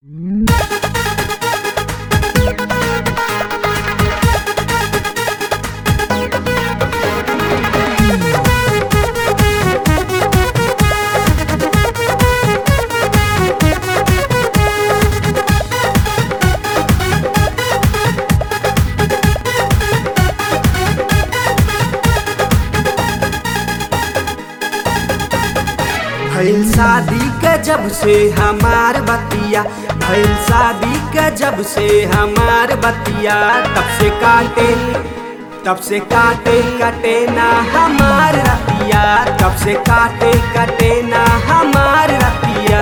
भइल शादी के जब से हमार बतिया भइल शादी के जब से हमार बतिया तब से काटे तब से काटे कटे ना हमार रतिया तब से काटे कटे ना हमार रतिया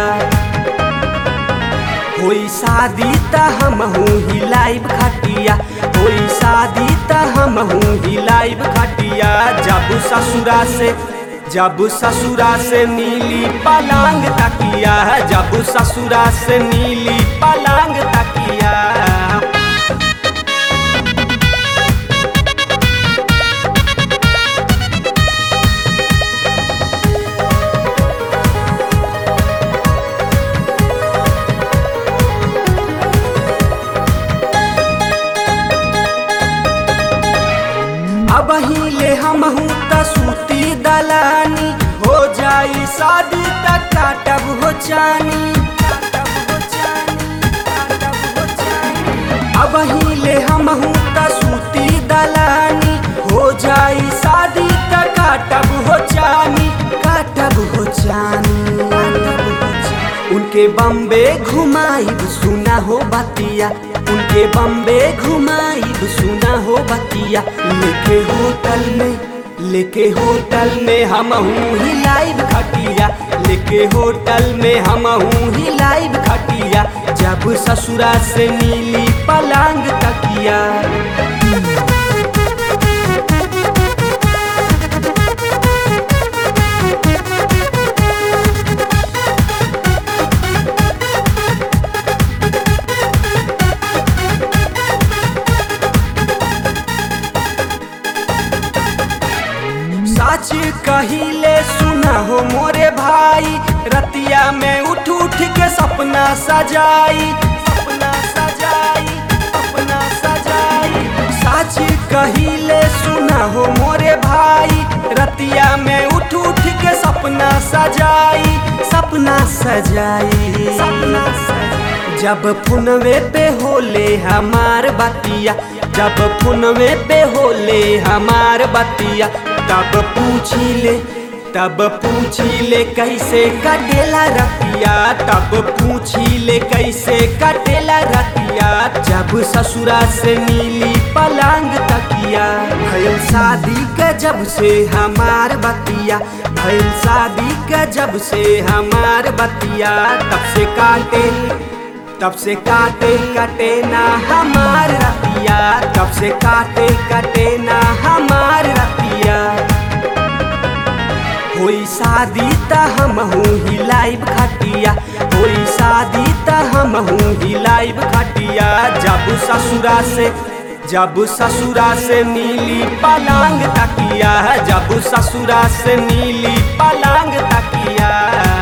होई शादी त हमहू हिलाइब खटिया होई शादी त हमहू हिलाइब खटिया जब ससुरा से जब ससुरा से नीली पलांग तकिया जब ससुरा से नीली पलांग तकिया अब हिले हमहू त सूती दलानी हो जाई शादी त काटब हो चानी अब हिले हमहू त सूती दलानी हो जाई शादी त काटब हो चानी काटब हो चानी उनके बम्बे घुमाइब सुना हो बतिया उनके बम्बे घुमाइब सुना हो बतिया लेके होटल में लेके होटल में हमहू हिलाइब खटिया लेके होटल में हमहू हिलाइब खटिया जब ससुरा से नीली पलांग तकिया सच कहिले सुना हो मोरे भाई रतिया में उठ उठ के सपना सजाई सपना सजाई सपना सजाई सच कहिले सुना हो मोरे भाई रतिया में उठ उठ के सपना सजाई सपना सजाई सपना सजाई जब फुनवे पे होले हमार बतिया जब फुनवे पे होले हमार बतिया तब पूछी ले तब पूछी ले कैसे कटेला रतिया तब पूछी ले कैसे कटेला रतिया जब ससुरा से नीली पलांग तकिया भइल शादी के जब से हमार बतिया भइल शादी के जब से हमार बतिया तब से काटे तब से काटे कटे ना हमार रतिया तब से काटे कटे ना हमार रतिया होई शादी त हमहू हिलाइब खटिया होई शादी त हमहू हिलाइब खटिया जब ससुरा से जब ससुरा से नीली पलांग तकिया जब ससुरा से नीली पलांग तकिया